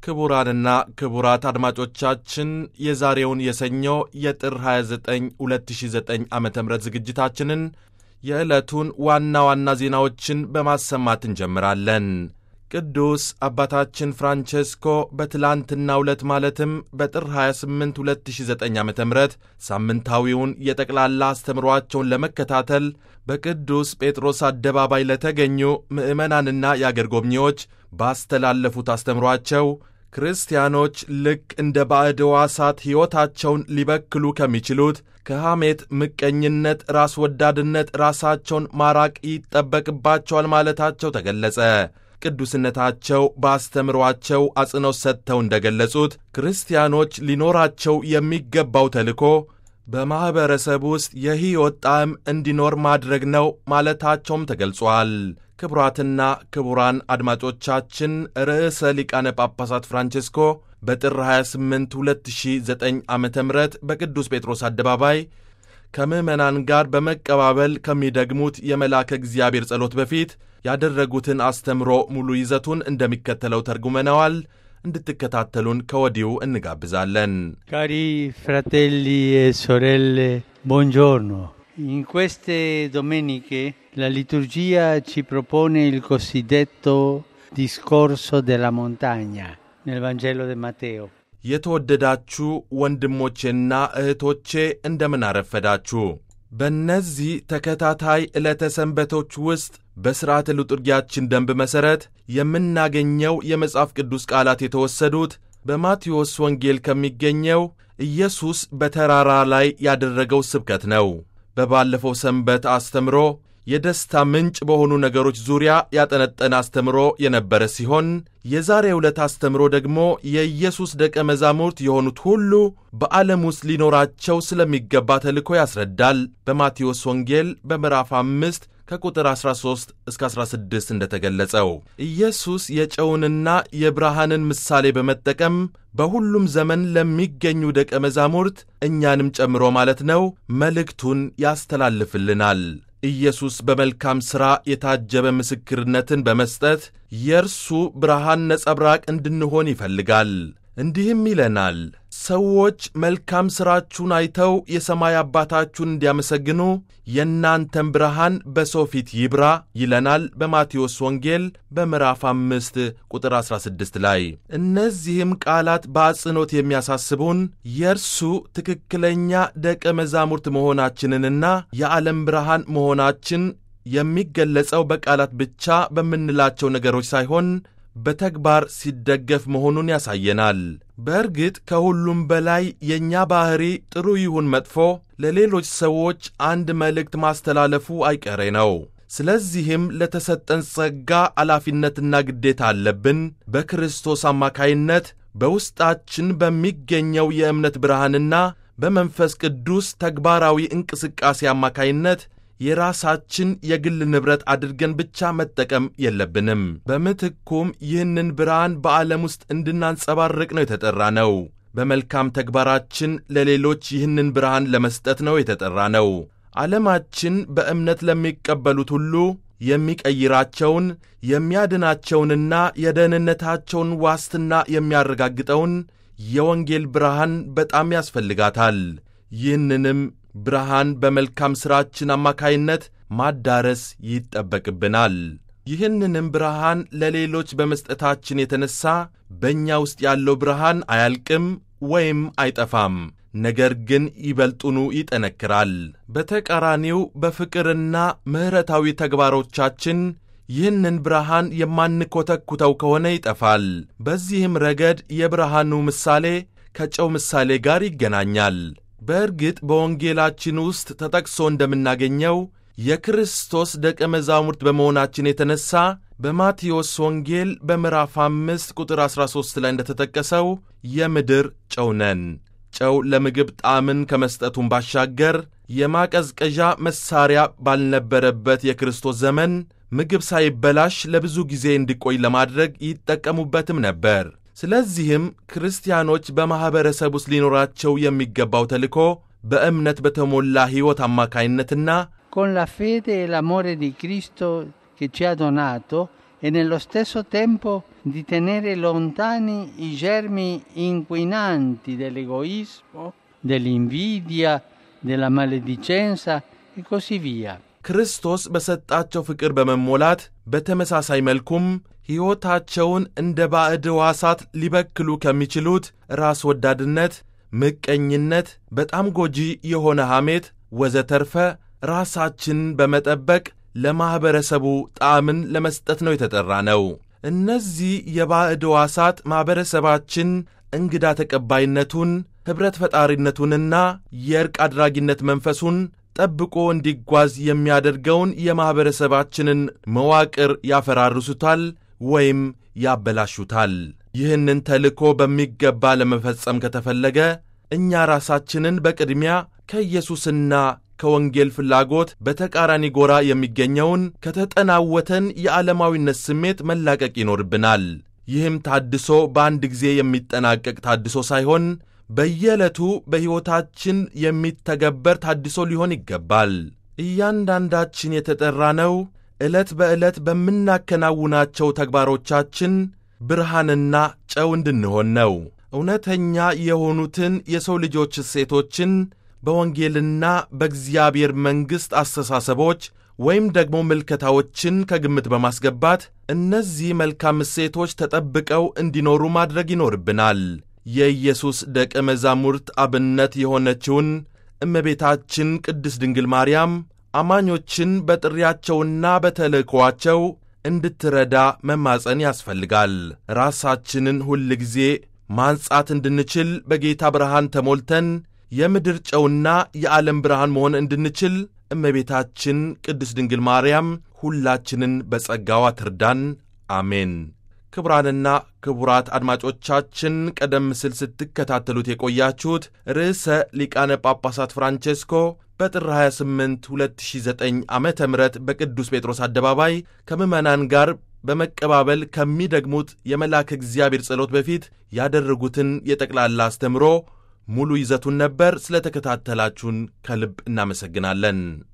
ክቡራንና ክቡራት አድማጮቻችን የዛሬውን የሰኞ የጥር 29 2009 ዓ ም ዝግጅታችንን የዕለቱን ዋና ዋና ዜናዎችን በማሰማት እንጀምራለን። ቅዱስ አባታችን ፍራንቼስኮ በትላንትናው ዕለት ማለትም በጥር 28 2009 ዓ ም ሳምንታዊውን የጠቅላላ አስተምሯቸውን ለመከታተል በቅዱስ ጴጥሮስ አደባባይ ለተገኙ ምዕመናንና የአገር ጎብኚዎች ባስተላለፉት አስተምሯቸው ክርስቲያኖች ልክ እንደ ባዕድ ሕዋሳት ሕይወታቸውን ሊበክሉ ከሚችሉት ከሐሜት፣ ምቀኝነት፣ ራስ ወዳድነት ራሳቸውን ማራቅ ይጠበቅባቸዋል ማለታቸው ተገለጸ። ቅዱስነታቸው በአስተምሯቸው አጽንኦት ሰጥተው እንደገለጹት ክርስቲያኖች ሊኖራቸው የሚገባው ተልእኮ በማኅበረሰብ ውስጥ የሕይወት ጣዕም እንዲኖር ማድረግ ነው ማለታቸውም ተገልጿል። ክቡራትና ክቡራን አድማጮቻችን ርዕሰ ሊቃነ ጳጳሳት ፍራንቼስኮ በጥር 28 2009 ዓ ም በቅዱስ ጴጥሮስ አደባባይ ከምዕመናን ጋር በመቀባበል ከሚደግሙት የመልአከ እግዚአብሔር ጸሎት በፊት ያደረጉትን አስተምሮ ሙሉ ይዘቱን እንደሚከተለው ተርጉመነዋል። እንድትከታተሉን ከወዲሁ እንጋብዛለን። ካሪ ፍራቴሊ e sorelle buongiorno in queste domeniche la liturgia ci propone il cosiddetto discorso della montagna nel Vangelo di Matteo የተወደዳችሁ ወንድሞቼና እህቶቼ እንደምን አረፈዳችሁ። በእነዚህ ተከታታይ ዕለተ ሰንበቶች ውስጥ በሥርዓተ ልጡርጊያችን ደንብ መሠረት የምናገኘው የመጽሐፍ ቅዱስ ቃላት የተወሰዱት በማቴዎስ ወንጌል ከሚገኘው ኢየሱስ በተራራ ላይ ያደረገው ስብከት ነው። በባለፈው ሰንበት አስተምሮ የደስታ ምንጭ በሆኑ ነገሮች ዙሪያ ያጠነጠነ አስተምሮ የነበረ ሲሆን የዛሬ ዕለት አስተምሮ ደግሞ የኢየሱስ ደቀ መዛሙርት የሆኑት ሁሉ በዓለም ውስጥ ሊኖራቸው ስለሚገባ ተልእኮ ያስረዳል። በማቴዎስ ወንጌል በምዕራፍ አምስት ከቁጥር 13 እስከ 16 እንደተገለጸው ኢየሱስ የጨውንና የብርሃንን ምሳሌ በመጠቀም በሁሉም ዘመን ለሚገኙ ደቀ መዛሙርት እኛንም ጨምሮ ማለት ነው መልእክቱን ያስተላልፍልናል። ኢየሱስ በመልካም ሥራ የታጀበ ምስክርነትን በመስጠት የእርሱ ብርሃን ነጸብራቅ እንድንሆን ይፈልጋል። እንዲህም ይለናል፣ ሰዎች መልካም ሥራችሁን አይተው የሰማይ አባታችሁን እንዲያመሰግኑ የእናንተም ብርሃን በሰው ፊት ይብራ ይለናል በማቴዎስ ወንጌል በምዕራፍ አምስት ቁጥር 16 ላይ። እነዚህም ቃላት በአጽንኦት የሚያሳስቡን የእርሱ ትክክለኛ ደቀ መዛሙርት መሆናችንንና የዓለም ብርሃን መሆናችን የሚገለጸው በቃላት ብቻ በምንላቸው ነገሮች ሳይሆን በተግባር ሲደገፍ መሆኑን ያሳየናል። በእርግጥ ከሁሉም በላይ የእኛ ባሕሪ ጥሩ ይሁን መጥፎ ለሌሎች ሰዎች አንድ መልእክት ማስተላለፉ አይቀሬ ነው። ስለዚህም ለተሰጠን ጸጋ ኃላፊነትና ግዴታ አለብን። በክርስቶስ አማካይነት በውስጣችን በሚገኘው የእምነት ብርሃንና በመንፈስ ቅዱስ ተግባራዊ እንቅስቃሴ አማካይነት የራሳችን የግል ንብረት አድርገን ብቻ መጠቀም የለብንም። በምትኩም ይህንን ብርሃን በዓለም ውስጥ እንድናንጸባርቅ ነው የተጠራ ነው። በመልካም ተግባራችን ለሌሎች ይህንን ብርሃን ለመስጠት ነው የተጠራ ነው። ዓለማችን በእምነት ለሚቀበሉት ሁሉ የሚቀይራቸውን የሚያድናቸውንና የደህንነታቸውን ዋስትና የሚያረጋግጠውን የወንጌል ብርሃን በጣም ያስፈልጋታል። ይህንንም ብርሃን በመልካም ሥራችን አማካይነት ማዳረስ ይጠበቅብናል። ይህንንም ብርሃን ለሌሎች በመስጠታችን የተነሣ በእኛ ውስጥ ያለው ብርሃን አያልቅም ወይም አይጠፋም፣ ነገር ግን ይበልጡኑ ይጠነክራል። በተቃራኒው በፍቅርና ምሕረታዊ ተግባሮቻችን ይህንን ብርሃን የማንኰተኩተው ከሆነ ይጠፋል። በዚህም ረገድ የብርሃኑ ምሳሌ ከጨው ምሳሌ ጋር ይገናኛል። በእርግጥ በወንጌላችን ውስጥ ተጠቅሶ እንደምናገኘው የክርስቶስ ደቀ መዛሙርት በመሆናችን የተነሣ በማቴዎስ ወንጌል በምዕራፍ አምስት ቁጥር 13 ላይ እንደተጠቀሰው የምድር ጨው ነን። ጨው ለምግብ ጣዕምን ከመስጠቱም ባሻገር የማቀዝቀዣ መሣሪያ ባልነበረበት የክርስቶስ ዘመን ምግብ ሳይበላሽ ለብዙ ጊዜ እንዲቆይ ለማድረግ ይጠቀሙበትም ነበር። ስለዚህም ክርስቲያኖች በማኅበረሰብ ውስጥ ሊኖራቸው የሚገባው ተልእኮ በእምነት በተሞላ ሕይወት አማካይነትና con la fede e l'amore di Cristo che ci ha donato e nello stesso tempo di tenere lontani i germi inquinanti dell'egoismo, dell'invidia, della maledicenza e così via. ክርስቶስ በሰጣቸው ፍቅር በመሞላት በተመሳሳይ መልኩም ሕይወታቸውን እንደ ባዕድ ሕዋሳት ሊበክሉ ከሚችሉት ራስ ወዳድነት፣ ምቀኝነት፣ በጣም ጎጂ የሆነ ሐሜት ወዘተርፈ ራሳችን በመጠበቅ ለማኅበረሰቡ ጣዕምን ለመስጠት ነው የተጠራ ነው። እነዚህ የባዕድ ሕዋሳት ማኅበረሰባችን እንግዳ ተቀባይነቱን ኅብረት ፈጣሪነቱንና የእርቅ አድራጊነት መንፈሱን ጠብቆ እንዲጓዝ የሚያደርገውን የማኅበረሰባችንን መዋቅር ያፈራርሱታል ወይም ያበላሹታል። ይህንን ተልእኮ በሚገባ ለመፈጸም ከተፈለገ እኛ ራሳችንን በቅድሚያ ከኢየሱስና ከወንጌል ፍላጎት በተቃራኒ ጎራ የሚገኘውን ከተጠናወተን የዓለማዊነት ስሜት መላቀቅ ይኖርብናል። ይህም ታድሶ በአንድ ጊዜ የሚጠናቀቅ ታድሶ ሳይሆን በየዕለቱ በሕይወታችን የሚተገበር ታድሶ ሊሆን ይገባል። እያንዳንዳችን የተጠራነው ዕለት በዕለት በምናከናውናቸው ተግባሮቻችን ብርሃንና ጨው እንድንሆን ነው። እውነተኛ የሆኑትን የሰው ልጆች እሴቶችን በወንጌልና በእግዚአብሔር መንግሥት አስተሳሰቦች ወይም ደግሞ ምልከታዎችን ከግምት በማስገባት እነዚህ መልካም እሴቶች ተጠብቀው እንዲኖሩ ማድረግ ይኖርብናል። የኢየሱስ ደቀ መዛሙርት አብነት የሆነችውን እመቤታችን ቅድስት ድንግል ማርያም አማኞችን በጥሪያቸውና በተልእኮአቸው እንድትረዳ መማፀን ያስፈልጋል። ራሳችንን ሁል ጊዜ ማንጻት እንድንችል በጌታ ብርሃን ተሞልተን የምድር ጨውና የዓለም ብርሃን መሆን እንድንችል እመቤታችን ቅድስት ድንግል ማርያም ሁላችንን በጸጋዋ ትርዳን። አሜን። ክቡራንና ክቡራት አድማጮቻችን ቀደም ሲል ስትከታተሉት የቆያችሁት ርዕሰ ሊቃነ ጳጳሳት ፍራንቼስኮ በጥር 28 2009 ዓ ም በቅዱስ ጴጥሮስ አደባባይ ከምዕመናን ጋር በመቀባበል ከሚደግሙት የመልአከ እግዚአብሔር ጸሎት በፊት ያደረጉትን የጠቅላላ አስተምሮ ሙሉ ይዘቱን ነበር። ስለ ተከታተላችሁን ከልብ እናመሰግናለን።